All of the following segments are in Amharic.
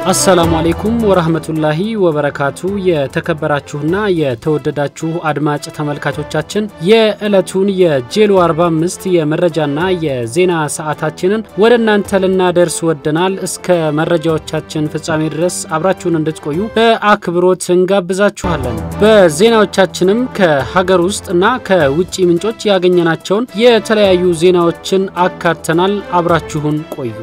አሰላሙ አሌይኩም ወራህመቱላሂ ወበረካቱ። የተከበራችሁና የተወደዳችሁ አድማጭ ተመልካቾቻችን የዕለቱን የጄሎ 45 የመረጃና የዜና ሰዓታችንን ወደ እናንተ ልናደርስ ወደናል። እስከ መረጃዎቻችን ፍጻሜ ድረስ አብራችሁን እንድትቆዩ በአክብሮት እንጋብዛችኋለን። በዜናዎቻችንም ከሀገር ውስጥ እና ከውጭ ምንጮች ያገኘናቸውን የተለያዩ ዜናዎችን አካተናል። አብራችሁን ቆዩ።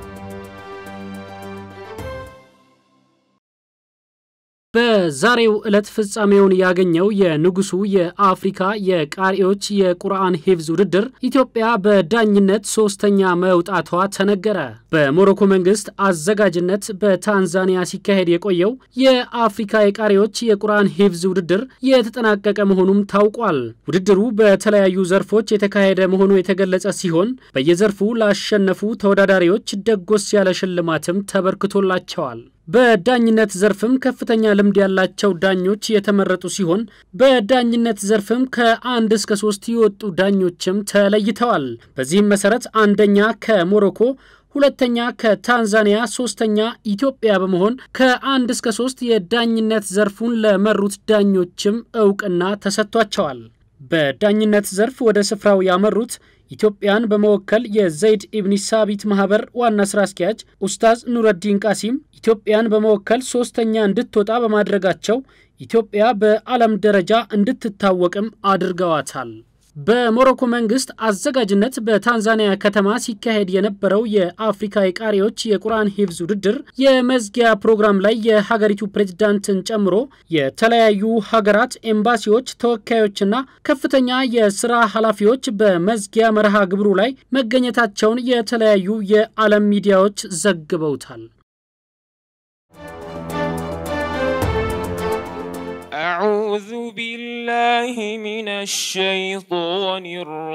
በዛሬው ዕለት ፍጻሜውን ያገኘው የንጉሱ የአፍሪካ የቃሪዎች የቁርአን ሂፍዝ ውድድር ኢትዮጵያ በዳኝነት ሶስተኛ መውጣቷ ተነገረ። በሞሮኮ መንግስት አዘጋጅነት በታንዛኒያ ሲካሄድ የቆየው የአፍሪካ የቃሪዎች የቁርአን ሂፍዝ ውድድር የተጠናቀቀ መሆኑም ታውቋል። ውድድሩ በተለያዩ ዘርፎች የተካሄደ መሆኑ የተገለጸ ሲሆን በየዘርፉ ላሸነፉ ተወዳዳሪዎች ደጎስ ያለ ሽልማትም ተበርክቶላቸዋል። በዳኝነት ዘርፍም ከፍተኛ ልምድ ያላቸው ዳኞች የተመረጡ ሲሆን በዳኝነት ዘርፍም ከአንድ እስከ ሶስት የወጡ ዳኞችም ተለይተዋል። በዚህም መሰረት አንደኛ ከሞሮኮ ሁለተኛ ከታንዛኒያ፣ ሶስተኛ ኢትዮጵያ በመሆን ከአንድ እስከ ሶስት የዳኝነት ዘርፉን ለመሩት ዳኞችም እውቅና ተሰጥቷቸዋል። በዳኝነት ዘርፍ ወደ ስፍራው ያመሩት ኢትዮጵያን በመወከል የዘይድ ኢብኒ ሳቢት ማህበር ዋና ስራ አስኪያጅ ኡስታዝ ኑረዲን ቃሲም ኢትዮጵያን በመወከል ሶስተኛ እንድትወጣ በማድረጋቸው ኢትዮጵያ በዓለም ደረጃ እንድትታወቅም አድርገዋታል። በሞሮኮ መንግስት አዘጋጅነት በታንዛኒያ ከተማ ሲካሄድ የነበረው የአፍሪካ የቃሪዎች የቁርአን ሂፍዝ ውድድር የመዝጊያ ፕሮግራም ላይ የሀገሪቱ ፕሬዝዳንትን ጨምሮ የተለያዩ ሀገራት ኤምባሲዎች ተወካዮችና ከፍተኛ የስራ ኃላፊዎች በመዝጊያ መርሃ ግብሩ ላይ መገኘታቸውን የተለያዩ የዓለም ሚዲያዎች ዘግበውታል። أعوذ بالله من الشيطان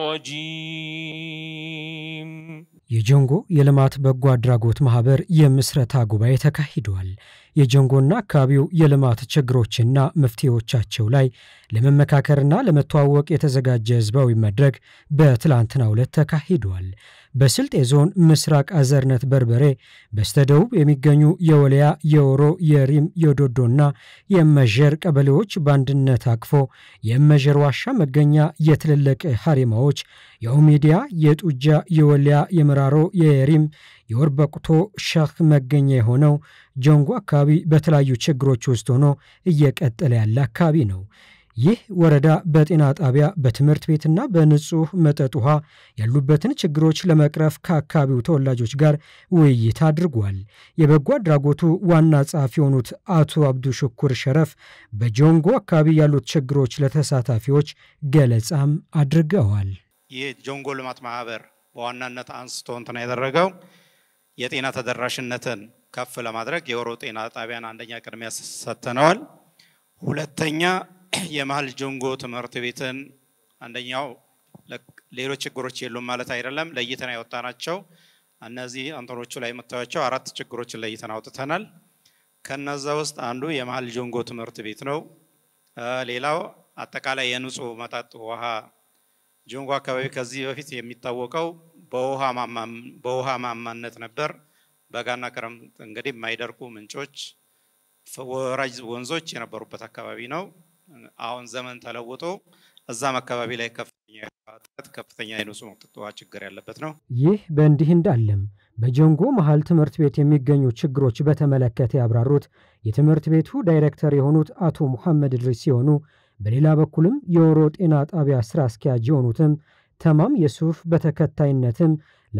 الرجيم የጀንጎ የልማት በጎ አድራጎት ማህበር የምስረታ ጉባኤ ተካሂዷል። የጀንጎና አካባቢው የልማት ችግሮችና መፍትሄዎቻቸው ላይ ለመመካከርና ለመተዋወቅ የተዘጋጀ ህዝባዊ መድረክ በትላንትናው ዕለት ተካሂዷል። በስልጤ ዞን ምስራቅ አዘርነት በርበሬ በስተደቡብ የሚገኙ የወልያ፣ የወሮ፣ የሪም፣ የዶዶና የመዠር ቀበሌዎች በአንድነት አቅፎ የመዠር ዋሻ መገኛ የትልልቅ ሀሪማዎች የኦሜዲያ፣ የጡጃ፣ የወልያ፣ የመራሮ፣ የሪም፣ የወርበቁቶ ሸህ መገኛ የሆነው ጀንጎ አካባቢ በተለያዩ ችግሮች ውስጥ ሆኖ እየቀጠለ ያለ አካባቢ ነው። ይህ ወረዳ በጤና ጣቢያ በትምህርት ቤትና በንጹህ መጠጥ ውሃ ያሉበትን ችግሮች ለመቅረፍ ከአካባቢው ተወላጆች ጋር ውይይት አድርጓል። የበጎ አድራጎቱ ዋና ጸሐፊ የሆኑት አቶ አብዱ ሽኩር ሸረፍ በጆንጎ አካባቢ ያሉት ችግሮች ለተሳታፊዎች ገለጻም አድርገዋል። ይህ ጆንጎ ልማት ማህበር በዋናነት አንስቶ እንትን ያደረገው የጤና ተደራሽነትን ከፍ ለማድረግ የወሮ ጤና ጣቢያን አንደኛ ቅድሚያ ሰጥተነዋል። ሁለተኛ የመሀል ጆንጎ ትምህርት ቤትን አንደኛው ሌሎች ችግሮች የሉም ማለት አይደለም፣ ለይተን ያወጣናቸው እነዚህ አንተኖቹ ላይ የምታዩቸው አራት ችግሮችን ለይተን አውጥተናል። ከነዛ ውስጥ አንዱ የመሀል ጆንጎ ትምህርት ቤት ነው። ሌላው አጠቃላይ የንጹህ መጠጥ ውሃ ጆንጎ አካባቢ ከዚህ በፊት የሚታወቀው በውሃ ማማነት ነበር። በጋና ክረምት እንግዲህ የማይደርቁ ምንጮች፣ ወራጅ ወንዞች የነበሩበት አካባቢ ነው። አሁን ዘመን ተለውጦ እዛም አካባቢ ላይ ከፍተኛ እጥረት፣ ከፍተኛ የንጹህ መጠጥ ውሃ ችግር ያለበት ነው። ይህ በእንዲህ እንዳለም በጀንጎ መሃል ትምህርት ቤት የሚገኙ ችግሮች በተመለከተ ያብራሩት የትምህርት ቤቱ ዳይሬክተር የሆኑት አቶ ሙሐመድ እድሪስ ሲሆኑ በሌላ በኩልም የወሮ ጤና ጣቢያ ስራ አስኪያጅ የሆኑትም ተማም የሱፍ በተከታይነትም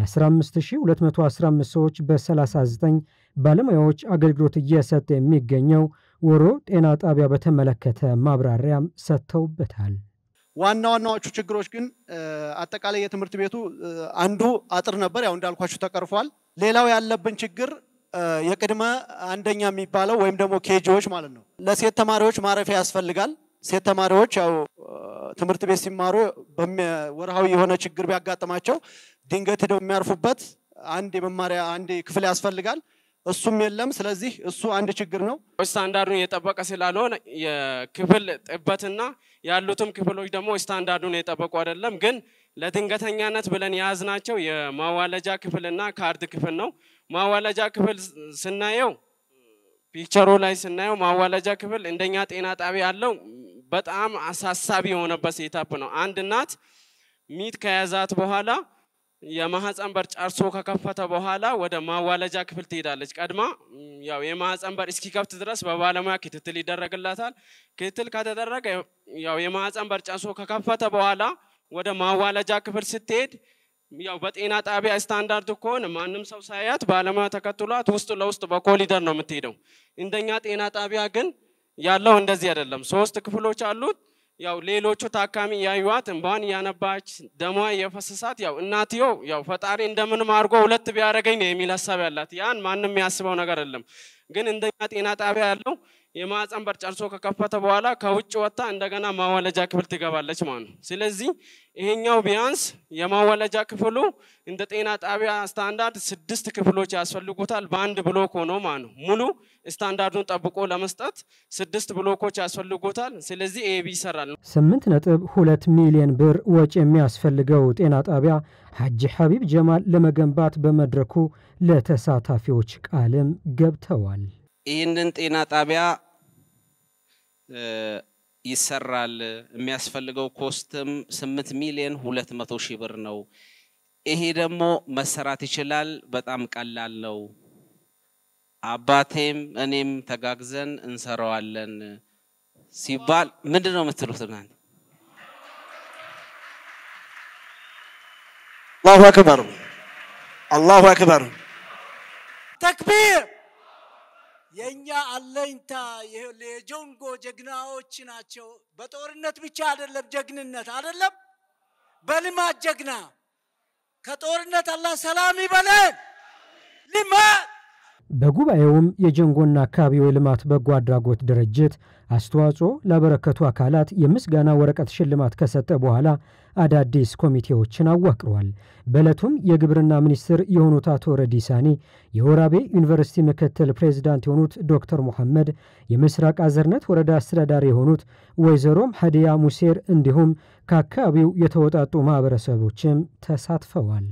ለ15215 ሰዎች በ39 ባለሙያዎች አገልግሎት እየሰጠ የሚገኘው ወሮ ጤና ጣቢያ በተመለከተ ማብራሪያም ሰጥተውበታል። ዋና ዋናዎቹ ችግሮች ግን አጠቃላይ የትምህርት ቤቱ አንዱ አጥር ነበር፣ ያው እንዳልኳችሁ ተቀርፏል። ሌላው ያለብን ችግር የቅድመ አንደኛ የሚባለው ወይም ደግሞ ኬጂዎች ማለት ነው። ለሴት ተማሪዎች ማረፊያ ያስፈልጋል። ሴት ተማሪዎች ያው ትምህርት ቤት ሲማሩ ወርሃዊ የሆነ ችግር ቢያጋጥማቸው ድንገት ሄደው የሚያርፉበት አንድ የመማሪያ አንድ ክፍል ያስፈልጋል። እሱም የለም። ስለዚህ እሱ አንድ ችግር ነው። ስታንዳርዱን የጠበቀ ስላልሆነ የክፍል ጥበትና ያሉትም ክፍሎች ደግሞ ስታንዳርዱን የጠበቁ አይደለም። ግን ለድንገተኛነት ብለን የያዝናቸው የማዋለጃ ክፍልና ካርድ ክፍል ነው። ማዋለጃ ክፍል ስናየው ፒክቸሩ ላይ ስናየው ማዋለጃ ክፍል እንደኛ ጤና ጣቢያ ያለው በጣም አሳሳቢ የሆነበት ሴታፕ ነው። አንድ እናት ሚት ከያዛት በኋላ የማህፀን በር ጨርሶ ከከፈተ በኋላ ወደ ማዋለጃ ክፍል ትሄዳለች። ቀድማ ያው የማህፀን በር እስኪከፍት ድረስ በባለሙያ ክትትል ይደረግላታል። ክትትል ከተደረገ ያው የማህፀን በር ጨርሶ ከከፈተ በኋላ ወደ ማዋለጃ ክፍል ስትሄድ ያው በጤና ጣቢያ ስታንዳርድ ከሆነ ማንም ሰው ሳያት ባለሙያ ተከትሏት ውስጥ ለውስጥ በኮሊደር ነው የምትሄደው። እንደኛ ጤና ጣቢያ ግን ያለው እንደዚህ አይደለም። ሶስት ክፍሎች አሉት። ያው ሌሎቹ ታካሚ ያዩዋት እንባን እያነባች ደሟ የፈሰሳት ያው እናትየው ያው ፈጣሪ እንደምንም አድርጎ ሁለት ቢያደርገኝ ነው የሚል ሀሳብ ያላት። ያን ማንም የሚያስበው ነገር አይደለም። ግን እንደኛ ጤና ጣቢያ ያለው የማህፀን በር ጨርሶ ከከፈተ በኋላ ከውጭ ወጥታ እንደገና ማዋለጃ ክፍል ትገባለች ማለት ነው። ስለዚህ ይሄኛው ቢያንስ የማዋለጃ ክፍሉ እንደ ጤና ጣቢያ ስታንዳርድ ስድስት ክፍሎች ያስፈልጉታል በአንድ ብሎክ ሆኖ ማለት ነው። ሙሉ ስታንዳርዱን ጠብቆ ለመስጠት ስድስት ብሎኮች ያስፈልጉታል። ስለዚህ ኤቢ ይሰራል። ስምንት ነጥብ ሁለት ሚሊዮን ብር ወጪ የሚያስፈልገው ጤና ጣቢያ ሐጂ ሐቢብ ጀማል ለመገንባት በመድረኩ ለተሳታፊዎች ቃልም ገብተዋል። ይህንን ጤና ጣቢያ ይሰራል። የሚያስፈልገው ኮስትም ስምንት ሚሊዮን ሁለት መቶ ሺህ ብር ነው። ይሄ ደግሞ መሰራት ይችላል። በጣም ቀላል ነው። አባቴም እኔም ተጋግዘን እንሰራዋለን ሲባል ምንድን ነው የምትሉት እናንተ? አላሁ አክበር፣ አላሁ አክበር፣ ተክቢር የእኛ አለኝታ የጆንጎ ጀግናዎች ናቸው። በጦርነት ብቻ አይደለም ጀግንነት አይደለም፣ በልማት ጀግና ከጦርነት አላህ ሰላም ይበለን። ልማት በጉባኤውም የጀንጎና አካባቢው የልማት በጎ አድራጎት ድርጅት አስተዋጽኦ ላበረከቱ አካላት የምስጋና ወረቀት ሽልማት ከሰጠ በኋላ አዳዲስ ኮሚቴዎችን አዋቅሯል። በዕለቱም የግብርና ሚኒስትር የሆኑት አቶ ረዲ ሳኒ፣ የወራቤ ዩኒቨርሲቲ ምክትል ፕሬዚዳንት የሆኑት ዶክተር ሙሐመድ፣ የምስራቅ አዘርነት ወረዳ አስተዳዳሪ የሆኑት ወይዘሮም ሀዲያ ሙሴር እንዲሁም ከአካባቢው የተወጣጡ ማኅበረሰቦችም ተሳትፈዋል።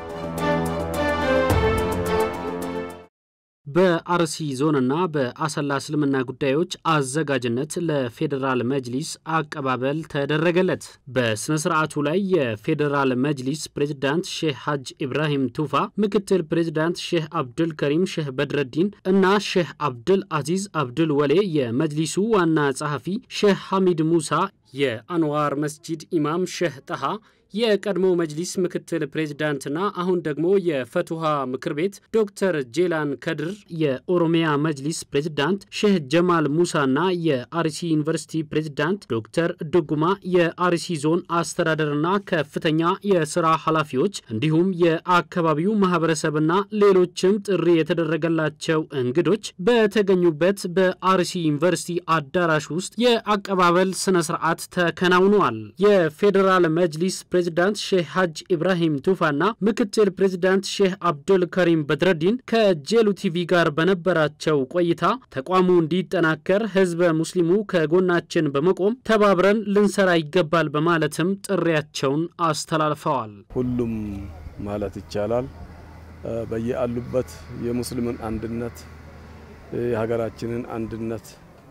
በአርሲ ዞንና በአሰላ እስልምና ጉዳዮች አዘጋጅነት ለፌዴራል መጅሊስ አቀባበል ተደረገለት። በሥነ ሥርዓቱ ላይ የፌዴራል መጅሊስ ፕሬዝዳንት ሼህ ሐጅ ኢብራሂም ቱፋ፣ ምክትል ፕሬዝዳንት ሼህ አብዱል ከሪም ሼህ በድረዲን እና ሼህ አብድል አዚዝ አብዱል ወሌ፣ የመጅሊሱ ዋና ጸሐፊ ሼህ ሐሚድ ሙሳ፣ የአንዋር መስጂድ ኢማም ሼህ ጠሃ የቀድሞ መጅሊስ ምክትል ፕሬዝዳንትና አሁን ደግሞ የፈትሃ ምክር ቤት ዶክተር ጄላን ከድር፣ የኦሮሚያ መጅሊስ ፕሬዝዳንት ሼህ ጀማል ሙሳና የአርሲ ዩኒቨርሲቲ ፕሬዝዳንት ዶክተር ድጉማ፣ የአርሲ ዞን አስተዳደርና ከፍተኛ የስራ ኃላፊዎች እንዲሁም የአካባቢው ማህበረሰብና ሌሎችም ጥሪ የተደረገላቸው እንግዶች በተገኙበት በአርሲ ዩኒቨርሲቲ አዳራሽ ውስጥ የአቀባበል ስነ ስርዓት ተከናውኗል። የፌዴራል መጅሊስ ፕሬዚዳንት ሼህ ሐጅ ኢብራሂም ቱፋና ምክትል ፕሬዚዳንት ሼህ አብዱል ከሪም በድረዲን ከጄሉ ቲቪ ጋር በነበራቸው ቆይታ ተቋሙ እንዲጠናከር ህዝበ ሙስሊሙ ከጎናችን በመቆም ተባብረን ልንሰራ ይገባል በማለትም ጥሪያቸውን አስተላልፈዋል። ሁሉም ማለት ይቻላል በየአሉበት የሙስሊምን አንድነት የሀገራችንን አንድነት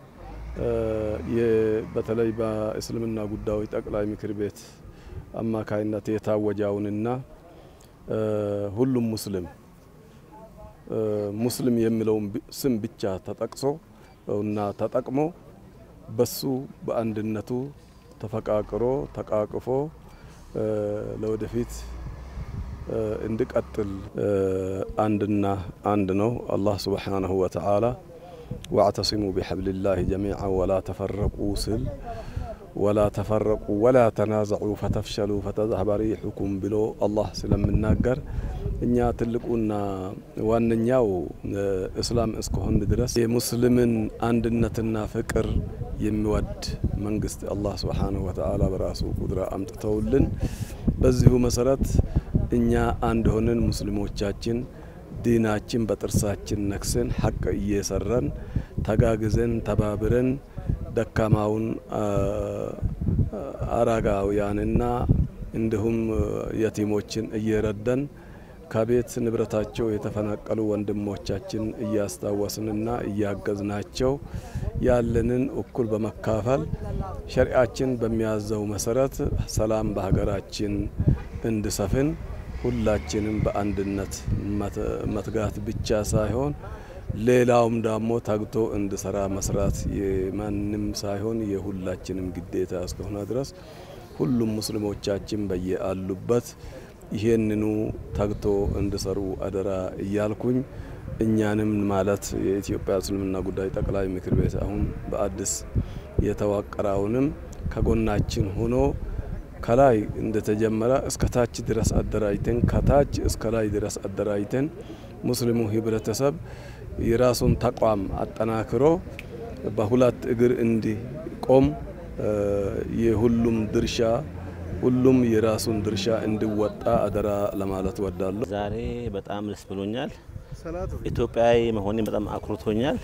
በተለይ በእስልምና ጉዳዮች ጠቅላይ ምክር ቤት አማካይነት የታወጀውንና ሁሉም ሙስሊም ሙስሊም የሚለውን ስም ብቻ ተጠቅሶ እና ተጠቅሞ በሱ በአንድነቱ ተፈቃቅሮ ተቃቅፎ ለወደፊት እንዲቀጥል አንድና አንድ ነው። አላህ ሱብሓነሁ ወተዓላ ዋዕተሲሙ ቢሐብሊላሂ ጀሚዓን ወላ ተፈረቁ ስል ወላ ተፈረቁ ወላ ተናዘዑ ፈተፍሸሉ ፈተዝሀበ ሪሑኩም ብሎ አላህ ስለምናገር እኛ ትልቁና ዋነኛው እስላም እስከሆን ድረስ የሙስሊምን አንድነትና ፍቅር የሚወድ መንግስት አላህ ስብሓነሁ ወተዓላ በራሱ ቁድራ አምጥተውልን በዚሁ መሰረት እኛ አንድ ሆነን ሙስሊሞቻችን ዲናችን በጥርሳችን ነክሰን ሐቅ እየሰራን ተጋግዘን ተባብረን ደካማውን አረጋውያንና እንዲሁም የቲሞችን እየረዳን ከቤት ንብረታቸው የተፈናቀሉ ወንድሞቻችን እያስታወስንና እያገዝናቸው ያለንን እኩል በመካፈል ሸሪአችን በሚያዘው መሰረት ሰላም በሀገራችን እንዲሰፍን ሁላችንም በአንድነት መትጋት ብቻ ሳይሆን ሌላውም ደግሞ ተግቶ እንዲሰራ መስራት የማንም ሳይሆን የሁላችንም ግዴታ እስከሆነ ድረስ ሁሉም ሙስሊሞቻችን በየአሉበት ይሄንኑ ተግቶ እንዲሰሩ አደራ እያልኩኝ እኛንም ማለት የኢትዮጵያ እስልምና ጉዳይ ጠቅላይ ምክር ቤት አሁን በአዲስ የተዋቀረውንም ከጎናችን ሆኖ ከላይ እንደተጀመረ እስከ ታች ድረስ አደራጅተን ከታች እስከ ላይ ድረስ አደራጅተን ሙስሊሙ ህብረተሰብ የራሱን ተቋም አጠናክሮ በሁለት እግር እንዲቆም የሁሉም ድርሻ ሁሉም የራሱን ድርሻ እንዲወጣ አደራ ለማለት ወዳለሁ። ዛሬ በጣም ደስ ብሎኛል። ኢትዮጵያዊ መሆኔ በጣም አኩርቶኛል።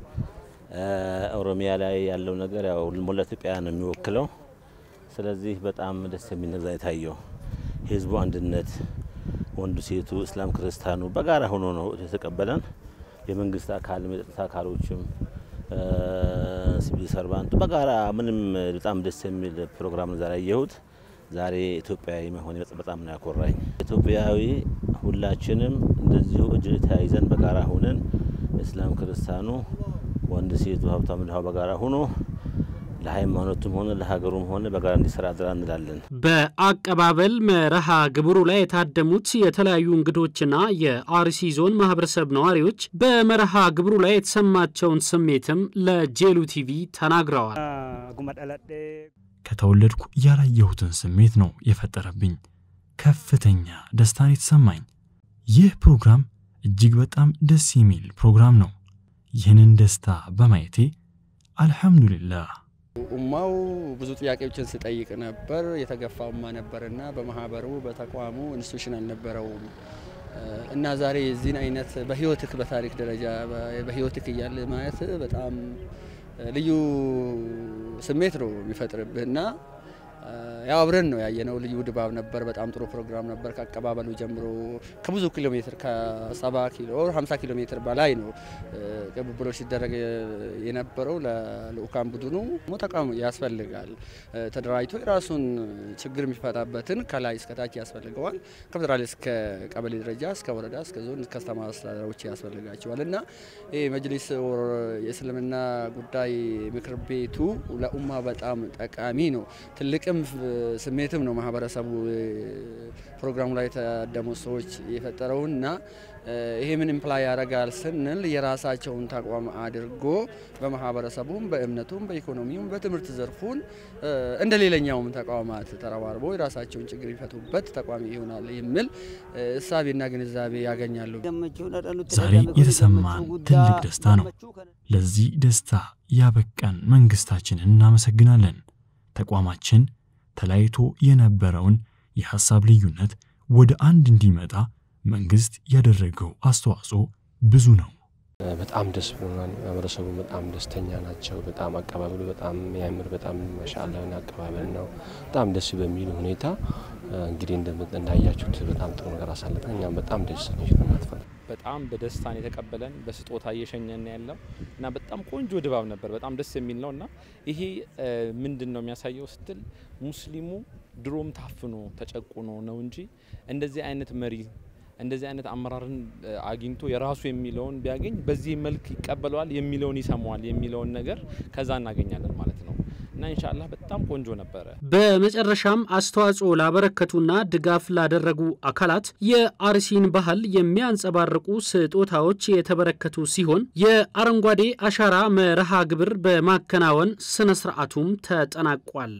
ኦሮሚያ ላይ ያለው ነገር ያው ሞላ ኢትዮጵያ ነው የሚወክለው። ስለዚህ በጣም ደስ የሚል ነገር የታየው የህዝቡ አንድነት፣ ወንዱ፣ ሴቱ፣ እስላም ክርስቲያኑ በጋራ ሆኖ ነው የተቀበለን። የመንግስት አካልም የጸጥታ አካሎችም ሲቪል ሰርቫንቱ በጋራ ምንም በጣም ደስ የሚል ፕሮግራም ነው ዛሬ ያየሁት። ዛሬ ኢትዮጵያዊ መሆን በጣም ነው ያኮራኝ። ኢትዮጵያዊ ሁላችንም እንደዚሁ እጅ ተያይዘን በጋራ ሆነን እስላም ክርስቲያኑ፣ ወንድ ሴቱ፣ ሀብታም ድሃው በጋራ ሆኖ ለሃይማኖቱም ሆነ ለሀገሩም ሆነ በጋራ እንዲሰራ አደራ እንላለን። በአቀባበል መርሃ ግብሩ ላይ የታደሙት የተለያዩ እንግዶችና የአርሲ ዞን ማህበረሰብ ነዋሪዎች በመርሃ ግብሩ ላይ የተሰማቸውን ስሜትም ለጄሉ ቲቪ ተናግረዋል። ከተወለድኩ ያላየሁትን ስሜት ነው የፈጠረብኝ። ከፍተኛ ደስታን የተሰማኝ ይህ ፕሮግራም እጅግ በጣም ደስ የሚል ፕሮግራም ነው። ይህንን ደስታ በማየቴ አልሐምዱሊላህ። ኡማው ብዙ ጥያቄዎችን ስጠይቅ ነበር። የተገፋ ኡማ ነበርና በማህበሩ በተቋሙ ኢንስቲቱሽን አልነበረውም እና ዛሬ የዚህን አይነት በህይወትክ በታሪክ ደረጃ በህይወትክ እያለ ማየት በጣም ልዩ ስሜት ነው የሚፈጥርብህና ያው አብረን ነው ያየነው። ልዩ ድባብ ነበር። በጣም ጥሩ ፕሮግራም ነበር። ከአቀባበሉ ጀምሮ ከብዙ ኪሎ ሜትር ከሰባ ኪሎ ሀምሳ ኪሎ ሜትር በላይ ነው ቅብብሎች ሲደረግ የነበረው። ለልኡካን ቡድኑ ተቋም ያስፈልጋል። ተደራጅቶ የራሱን ችግር የሚፈታበትን ከላይ እስከታች ያስፈልገዋል። ከፌዴራል እስከ ቀበሌ ደረጃ እስከ ወረዳ እስከ ዞን እስከ ከተማ አስተዳደሮች ያስፈልጋቸዋል እና ይህ መጅሊስ የእስልምና ጉዳይ ምክር ቤቱ ለኡማ በጣም ጠቃሚ ነው። ትልቅም ስሜትም ነው ማህበረሰቡ ፕሮግራሙ ላይ የታደሙ ሰዎች የፈጠረውና ይሄ ምን ኢምፕላይ ያደርጋል ስንል የራሳቸውን ተቋም አድርጎ በማህበረሰቡም በእምነቱም በኢኮኖሚውም በትምህርት ዘርፉን እንደ ሌላኛውም ተቋማት ተረባርቦ የራሳቸውን ችግር የሚፈቱበት ተቋም ይሆናል የሚል እሳቤና ግንዛቤ ያገኛሉ። ዛሬ የተሰማን ትልቅ ደስታ ነው። ለዚህ ደስታ ያበቃን መንግስታችንን እናመሰግናለን። ተቋማችን ተለያይቶ የነበረውን የሐሳብ ልዩነት ወደ አንድ እንዲመጣ መንግስት ያደረገው አስተዋጽኦ ብዙ ነው። በጣም ደስ ብሎናል። ማህበረሰቡ በጣም ደስተኛ ናቸው። በጣም አቀባበሉ በጣም የሚያምር በጣም ማሻአላህ አቀባበል ነው። በጣም ደስ በሚል ሁኔታ እንግዲህ እንዳያችሁት በጣም ጥሩ ነገር አሳልፈን እኛም በጣም ደስ ነው ማትፈል በጣም በደስታን የተቀበለን በስጦታ እየሸኘን ያለው እና በጣም ቆንጆ ድባብ ነበር። በጣም ደስ የሚል ነው እና ይሄ ምንድን ነው የሚያሳየው ስትል ሙስሊሙ ድሮም ታፍኖ ተጨቁኖ ነው እንጂ እንደዚህ አይነት መሪ እንደዚህ አይነት አመራርን አግኝቶ የራሱ የሚለውን ቢያገኝ በዚህ መልክ ይቀበለዋል፣ የሚለውን ይሰማዋል የሚለውን ነገር ከዛ እናገኛለን ማለት ነው እና ኢንሻአላህ በጣም ቆንጆ ነበረ። በመጨረሻም አስተዋጽኦ ላበረከቱና ድጋፍ ላደረጉ አካላት የአርሲን ባህል የሚያንጸባርቁ ስጦታዎች የተበረከቱ ሲሆን የአረንጓዴ አሻራ መርሃ ግብር በማከናወን ስነ ስርዓቱም ተጠናቋል።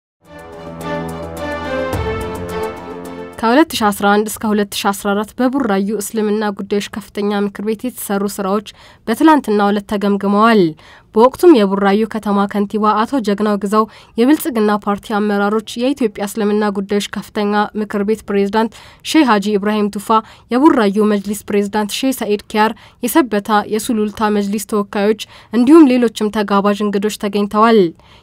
ከ2011 እስከ 2014 በቡራዩ እስልምና ጉዳዮች ከፍተኛ ምክር ቤት የተሰሩ ስራዎች በትላንትናው ዕለት ተገምግመዋል። በወቅቱም የቡራዩ ከተማ ከንቲባ አቶ ጀግናው ግዛው፣ የብልጽግና ፓርቲ አመራሮች፣ የኢትዮጵያ እስልምና ጉዳዮች ከፍተኛ ምክር ቤት ፕሬዝዳንት ሼህ ሀጂ ኢብራሂም ቱፋ፣ የቡራዩ መጅሊስ ፕሬዝዳንት ሼህ ሰኢድ ኪያር፣ የሰበታ የሱሉልታ መጅሊስ ተወካዮች እንዲሁም ሌሎችም ተጋባዥ እንግዶች ተገኝተዋል።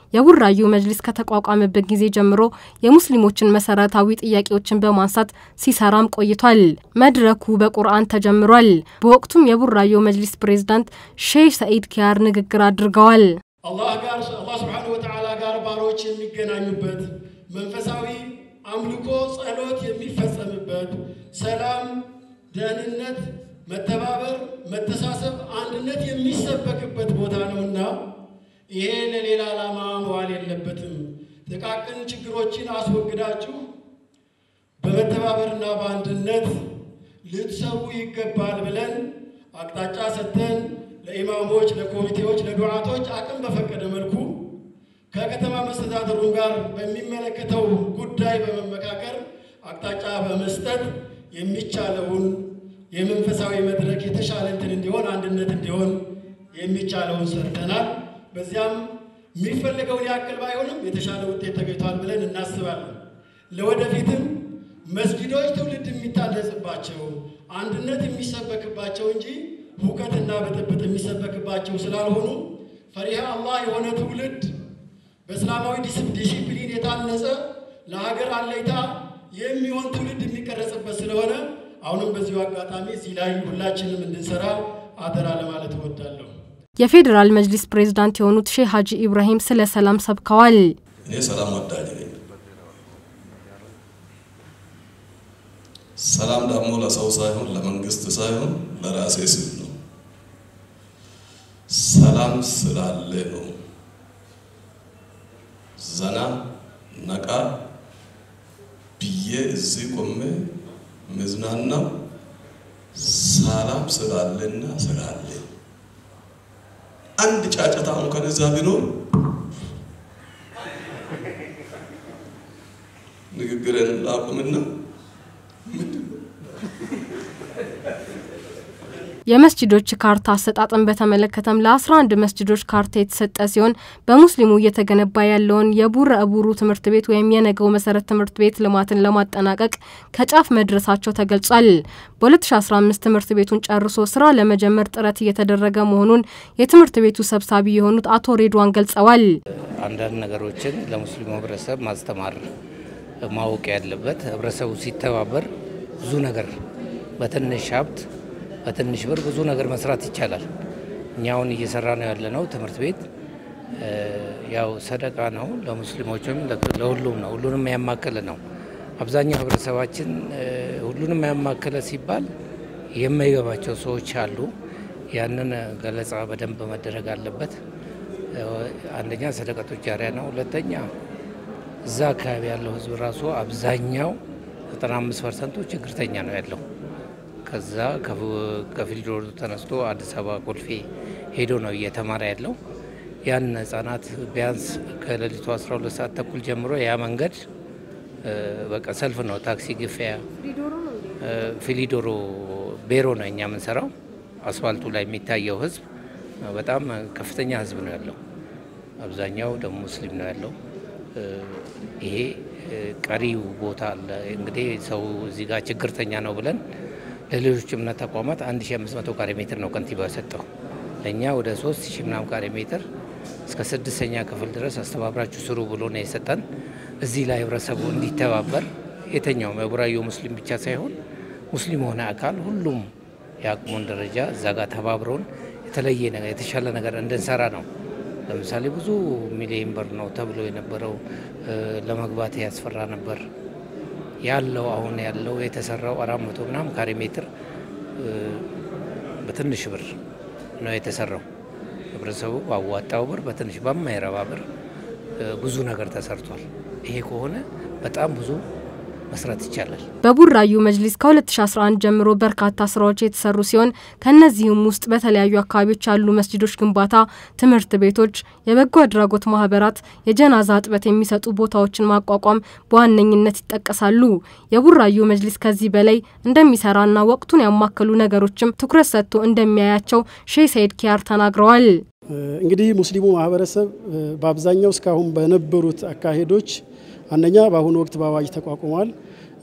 የቡራዩ መጅሊስ ከተቋቋመበት ጊዜ ጀምሮ የሙስሊሞችን መሰረታዊ ጥያቄዎችን በማንሳት ሲሰራም ቆይቷል። መድረኩ በቁርአን ተጀምሯል። በወቅቱም የቡራዩ መጅሊስ ፕሬዝዳንት ሼህ ሰኢድ ኪያር ንግግር አድርገዋል። አላህ ጋር አላህ ስብሓነሁ ወተዓላ ጋር ባሮች የሚገናኙበት መንፈሳዊ አምልኮ፣ ጸሎት የሚፈጸምበት ሰላም፣ ደህንነት፣ መተባበር፣ መተሳሰብ፣ አንድነት የሚሰበክበት ቦታ ነውና ይሄ ለሌላ ዓላማ መዋል የለበትም። ጥቃቅን ችግሮችን አስወግዳችሁ በመተባበርና በአንድነት ልትሰሩ ይገባል ብለን አቅጣጫ ሰጥተን ለኢማሞች፣ ለኮሚቴዎች፣ ለዱዓቶች አቅም በፈቀደ መልኩ ከከተማ መስተዳድሩ ጋር በሚመለከተው ጉዳይ በመመካከር አቅጣጫ በመስጠት የሚቻለውን የመንፈሳዊ መድረክ የተሻለ እንትን እንዲሆን አንድነት እንዲሆን የሚቻለውን ሰርተናል። በዚያም የሚፈልገውን ያክል ባይሆንም የተሻለ ውጤት ተገኝቷል ብለን እናስባለን። ለወደፊትም መስጊዶች ትውልድ የሚታነጽባቸው አንድነት የሚሰበክባቸው እንጂ ሁከትና ብጥብጥ የሚሰበክባቸው ስላልሆኑ ፈሪሃ አላህ የሆነ ትውልድ በእስላማዊ ዲሲፕሊን የታነጸ ለሀገር አለይታ የሚሆን ትውልድ የሚቀረጽበት ስለሆነ አሁንም በዚሁ አጋጣሚ እዚህ ላይ ሁላችንም እንድንሰራ አደራ ለማለት እወዳለሁ። የፌዴራል መጅሊስ ፕሬዝዳንት የሆኑት ሼህ ሀጂ ኢብራሂም ስለ ሰላም ሰብከዋል። እኔ ሰላም ወዳጅ ነኝ። ሰላም ደግሞ ለሰው ሳይሆን ለመንግስት ሳይሆን ለራሴ ስል ነው። ሰላም ስላለ ነው ዘና ነቃ ብዬ እዚህ ቆሜ መዝናናው ሰላም ስላለና ስላለ አንድ ጫጫታ እንኳን እዛ ቢኖር ንግግርን ላቁምና ምንድን ነው የመስጂዶች ካርታ አሰጣጥን በተመለከተም ለ11 መስጂዶች ካርታ የተሰጠ ሲሆን በሙስሊሙ እየተገነባ ያለውን የቡረ እቡሩ ትምህርት ቤት ወይም የነገው መሰረት ትምህርት ቤት ልማትን ለማጠናቀቅ ከጫፍ መድረሳቸው ተገልጿል። በ2015 ትምህርት ቤቱን ጨርሶ ስራ ለመጀመር ጥረት እየተደረገ መሆኑን የትምህርት ቤቱ ሰብሳቢ የሆኑት አቶ ሬድዋን ገልጸዋል። አንዳንድ ነገሮችን ለሙስሊሙ ህብረተሰብ ማስተማር ማወቅ ያለበት ህብረተሰቡ ሲተባበር ብዙ ነገር በትንሽ ሀብት በትንሽ ብር ብዙ ነገር መስራት ይቻላል። እኛውን እየሰራ ነው ያለነው ትምህርት ቤት ያው ሰደቃ ነው፣ ለሙስሊሞችም ለሁሉም ነው፣ ሁሉንም ያማከለ ነው። አብዛኛው ህብረተሰባችን ሁሉንም ያማከለ ሲባል የማይገባቸው ሰዎች አሉ። ያንን ገለጻ በደንብ መደረግ አለበት። አንደኛ ሰደቀቶች ጃሪያ ነው። ሁለተኛ እዛ አካባቢ ያለው ህዝብ ራሱ አብዛኛው 95 ፐርሰንቱ ችግርተኛ ነው ያለው ከዛ ከፊልዶር ተነስቶ አዲስ አበባ ኮልፌ ሄዶ ነው እየተማረ ያለው። ያን ህጻናት ቢያንስ ከሌሊቱ 12 ሰዓት ተኩል ጀምሮ ያ መንገድ በቃ ሰልፍ ነው፣ ታክሲ ግፊያ፣ ፊሊዶሮ ቤሮ ነው እኛ የምንሰራው። አስፋልቱ ላይ የሚታየው ህዝብ በጣም ከፍተኛ ህዝብ ነው ያለው። አብዛኛው ደግሞ ሙስሊም ነው ያለው። ይሄ ቀሪው ቦታ አለ እንግዲህ ሰው እዚህ ጋር ችግርተኛ ነው ብለን ለሌሎች እምነት ተቋማት 1500 ካሬ ሜትር ነው ከንቲባ የሰጠው። ለእኛ ወደ 3000 ምናምን ካሬ ሜትር እስከ ስድስተኛ ክፍል ድረስ አስተባብራችሁ ስሩ ብሎ ነው የሰጠን። እዚህ ላይ ህብረተሰቡ እንዲተባበር የተኛውም የቡራዮ ሙስሊም ብቻ ሳይሆን ሙስሊም የሆነ አካል ሁሉም የአቅሙን ደረጃ እዛ ጋር ተባብረውን የተለየ ነገር የተሻለ ነገር እንድንሰራ ነው። ለምሳሌ ብዙ ሚሊዮን ብር ነው ተብሎ የነበረው ለመግባት ያስፈራ ነበር ያለው አሁን ያለው የተሰራው አራት መቶ ምናምን ካሬ ሜትር በትንሽ ብር ነው የተሰራው። ህብረተሰቡ ባዋጣው ብር በትንሽ በማይረባ ብር ብዙ ነገር ተሰርቷል። ይሄ ከሆነ በጣም ብዙ መስራት ይቻላል። በቡራዩ መጅሊስ ከ2011 ጀምሮ በርካታ ስራዎች የተሰሩ ሲሆን ከእነዚህም ውስጥ በተለያዩ አካባቢዎች ያሉ መስጂዶች ግንባታ፣ ትምህርት ቤቶች፣ የበጎ አድራጎት ማህበራት፣ የጀናዛ እጥበት የሚሰጡ ቦታዎችን ማቋቋም በዋነኝነት ይጠቀሳሉ። የቡራዩ መጅሊስ ከዚህ በላይ እንደሚሰራና ወቅቱን ያማከሉ ነገሮችም ትኩረት ሰጥቶ እንደሚያያቸው ሼህ ሰይድ ኪያር ተናግረዋል። እንግዲህ ሙስሊሙ ማህበረሰብ በአብዛኛው እስካሁን በነበሩት አካሄዶች አንደኛ በአሁኑ ወቅት በአዋጅ ተቋቁሟል።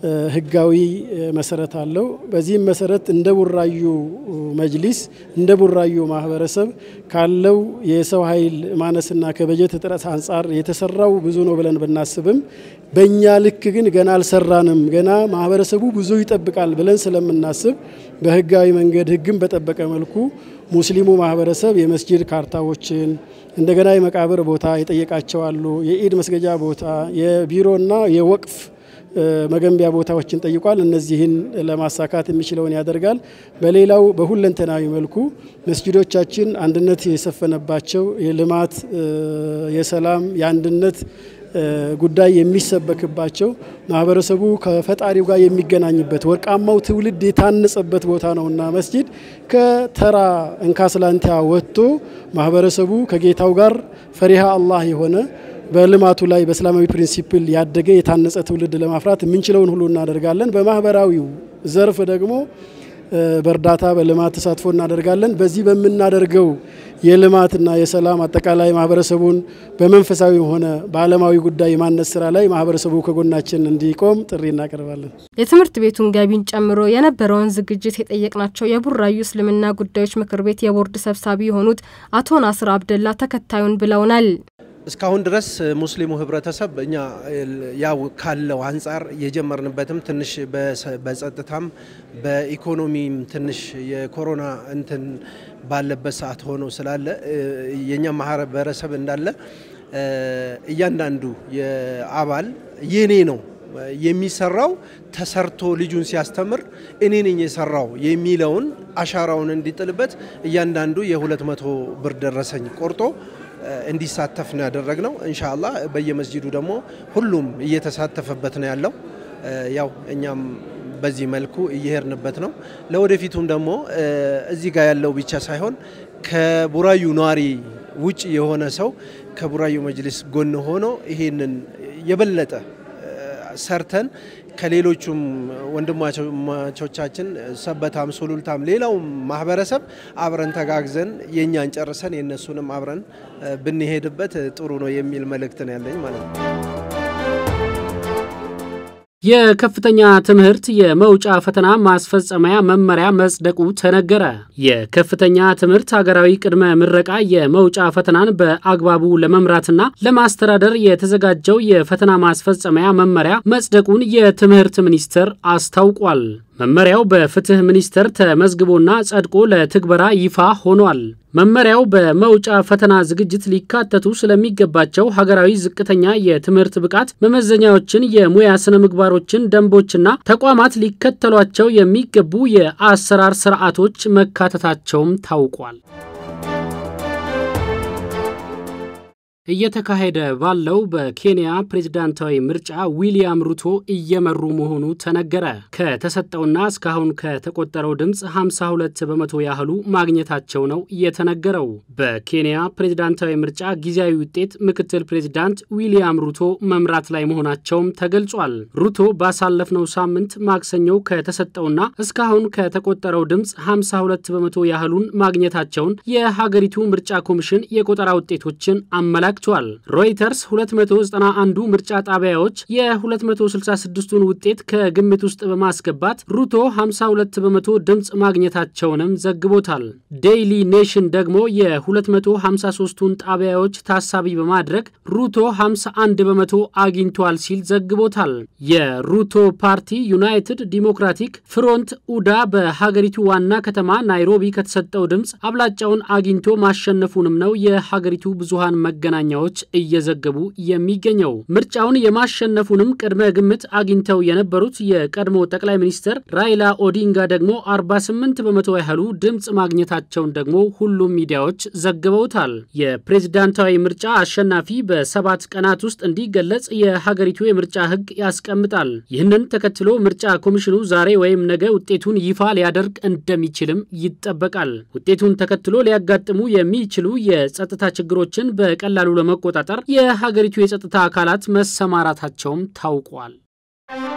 ህጋዊ መሰረት አለው። በዚህም መሰረት እንደ ቡራዩ መጅሊስ እንደ ቡራዩ ማህበረሰብ ካለው የሰው ኃይል ማነስና ከበጀት እጥረት አንጻር የተሰራው ብዙ ነው ብለን ብናስብም በእኛ ልክ ግን ገና አልሰራንም፣ ገና ማህበረሰቡ ብዙ ይጠብቃል ብለን ስለምናስብ በህጋዊ መንገድ ህግን በጠበቀ መልኩ ሙስሊሙ ማህበረሰብ የመስጂድ ካርታዎችን እንደገና የመቃብር ቦታ የጠየቃቸው አሉ። የኢድ መስገጃ ቦታ፣ የቢሮና የወቅፍ መገንቢያ ቦታዎችን ጠይቋል። እነዚህን ለማሳካት የሚችለውን ያደርጋል። በሌላው በሁለንተናዊ መልኩ መስጂዶቻችን አንድነት የሰፈነባቸው የልማት፣ የሰላም፣ የአንድነት ጉዳይ የሚሰበክባቸው ማህበረሰቡ ከፈጣሪው ጋር የሚገናኝበት ወርቃማው ትውልድ የታነጸበት ቦታ ነውና መስጂድ ከተራ እንካስላንቲያ ወጥቶ ማህበረሰቡ ከጌታው ጋር ፈሪሃ አላህ የሆነ በልማቱ ላይ በእስላማዊ ፕሪንሲፕል ያደገ የታነጸ ትውልድ ለማፍራት የምንችለውን ሁሉ እናደርጋለን። በማህበራዊው ዘርፍ ደግሞ በእርዳታ በልማት ተሳትፎ እናደርጋለን። በዚህ በምናደርገው የልማትና የሰላም አጠቃላይ ማህበረሰቡን በመንፈሳዊ ሆነ በዓለማዊ ጉዳይ የማነጽ ስራ ላይ ማህበረሰቡ ከጎናችን እንዲቆም ጥሪ እናቀርባለን። የትምህርት ቤቱን ገቢን ጨምሮ የነበረውን ዝግጅት የጠየቅናቸው የቡራዩ እስልምና ጉዳዮች ምክር ቤት የቦርድ ሰብሳቢ የሆኑት አቶ ናስር አብደላ ተከታዩን ብለውናል። እስካሁን ድረስ ሙስሊሙ ህብረተሰብ እኛ ያው ካለው አንጻር የጀመርንበትም ትንሽ በጸጥታም በኢኮኖሚም ትንሽ የኮሮና እንትን ባለበት ሰዓት ሆኖ ስላለ የኛ ማህበረሰብ እንዳለ እያንዳንዱ የአባል የኔ ነው የሚሰራው ተሰርቶ ልጁን ሲያስተምር እኔ ነኝ የሰራው የሚለውን አሻራውን እንዲጥልበት እያንዳንዱ የሁለት መቶ ብር ደረሰኝ ቆርጦ እንዲሳተፍ ነው ያደረግነው። እንሻላ በየመስጂዱ ደግሞ ሁሉም እየተሳተፈበት ነው ያለው። ያው እኛም በዚህ መልኩ እየሄድንበት ነው። ለወደፊቱም ደግሞ እዚህ ጋር ያለው ብቻ ሳይሆን ከቡራዩ ነዋሪ ውጭ የሆነ ሰው ከቡራዩ መጅሊስ ጎን ሆኖ ይሄንን የበለጠ ሰርተን ከሌሎቹም ወንድማቾቻችን ሰበታም፣ ሱሉልታም ሌላውም ማህበረሰብ አብረን ተጋግዘን የእኛን ጨርሰን የእነሱንም አብረን ብንሄድበት ጥሩ ነው የሚል መልእክት ነው ያለኝ ማለት ነው። የከፍተኛ ትምህርት የመውጫ ፈተና ማስፈጸሚያ መመሪያ መጽደቁ ተነገረ። የከፍተኛ ትምህርት ሀገራዊ ቅድመ ምረቃ የመውጫ ፈተናን በአግባቡ ለመምራትና ለማስተዳደር የተዘጋጀው የፈተና ማስፈጸሚያ መመሪያ መጽደቁን የትምህርት ሚኒስቴር አስታውቋል። መመሪያው በፍትህ ሚኒስቴር ተመዝግቦና ጸድቆ ለትግበራ ይፋ ሆኗል። መመሪያው በመውጫ ፈተና ዝግጅት ሊካተቱ ስለሚገባቸው ሀገራዊ ዝቅተኛ የትምህርት ብቃት መመዘኛዎችን፣ የሙያ ስነ ምግባሮችን፣ ደንቦችና ተቋማት ሊከተሏቸው የሚገቡ የአሰራር ስርዓቶች መካተታቸውም ታውቋል። እየተካሄደ ባለው በኬንያ ፕሬዝዳንታዊ ምርጫ ዊሊያም ሩቶ እየመሩ መሆኑ ተነገረ። ከተሰጠውና እስካሁን ከተቆጠረው ድምፅ 52 በመቶ ያህሉ ማግኘታቸው ነው የተነገረው። በኬንያ ፕሬዝዳንታዊ ምርጫ ጊዜያዊ ውጤት ምክትል ፕሬዝዳንት ዊሊያም ሩቶ መምራት ላይ መሆናቸውም ተገልጿል። ሩቶ ባሳለፍነው ሳምንት ማክሰኞ ከተሰጠውና እስካሁን ከተቆጠረው ድምፅ 52 በመቶ ያህሉን ማግኘታቸውን የሀገሪቱ ምርጫ ኮሚሽን የቆጠራ ውጤቶችን አመላክ ተመላክቷል። ሮይተርስ 291ዱ ምርጫ ጣቢያዎች የ266ቱን ውጤት ከግምት ውስጥ በማስገባት ሩቶ 52 በመቶ ድምፅ ማግኘታቸውንም ዘግቦታል። ዴይሊ ኔሽን ደግሞ የ253ቱን ጣቢያዎች ታሳቢ በማድረግ ሩቶ 51 በመቶ አግኝቷል ሲል ዘግቦታል። የሩቶ ፓርቲ ዩናይትድ ዲሞክራቲክ ፍሮንት ኡዳ በሀገሪቱ ዋና ከተማ ናይሮቢ ከተሰጠው ድምፅ አብላጫውን አግኝቶ ማሸነፉንም ነው የሀገሪቱ ብዙሃን መገናኛዎች እየዘገቡ የሚገኘው። ምርጫውን የማሸነፉንም ቅድመ ግምት አግኝተው የነበሩት የቀድሞ ጠቅላይ ሚኒስትር ራይላ ኦዲንጋ ደግሞ 48 በመቶ ያህሉ ድምፅ ማግኘታቸውን ደግሞ ሁሉም ሚዲያዎች ዘግበውታል። የፕሬዝዳንታዊ ምርጫ አሸናፊ በሰባት ቀናት ውስጥ እንዲገለጽ የሀገሪቱ የምርጫ ሕግ ያስቀምጣል። ይህንን ተከትሎ ምርጫ ኮሚሽኑ ዛሬ ወይም ነገ ውጤቱን ይፋ ሊያደርግ እንደሚችልም ይጠበቃል። ውጤቱን ተከትሎ ሊያጋጥሙ የሚችሉ የጸጥታ ችግሮችን በቀላሉ ለመቆጣጠር የሀገሪቱ የጸጥታ አካላት መሰማራታቸውም ታውቋል።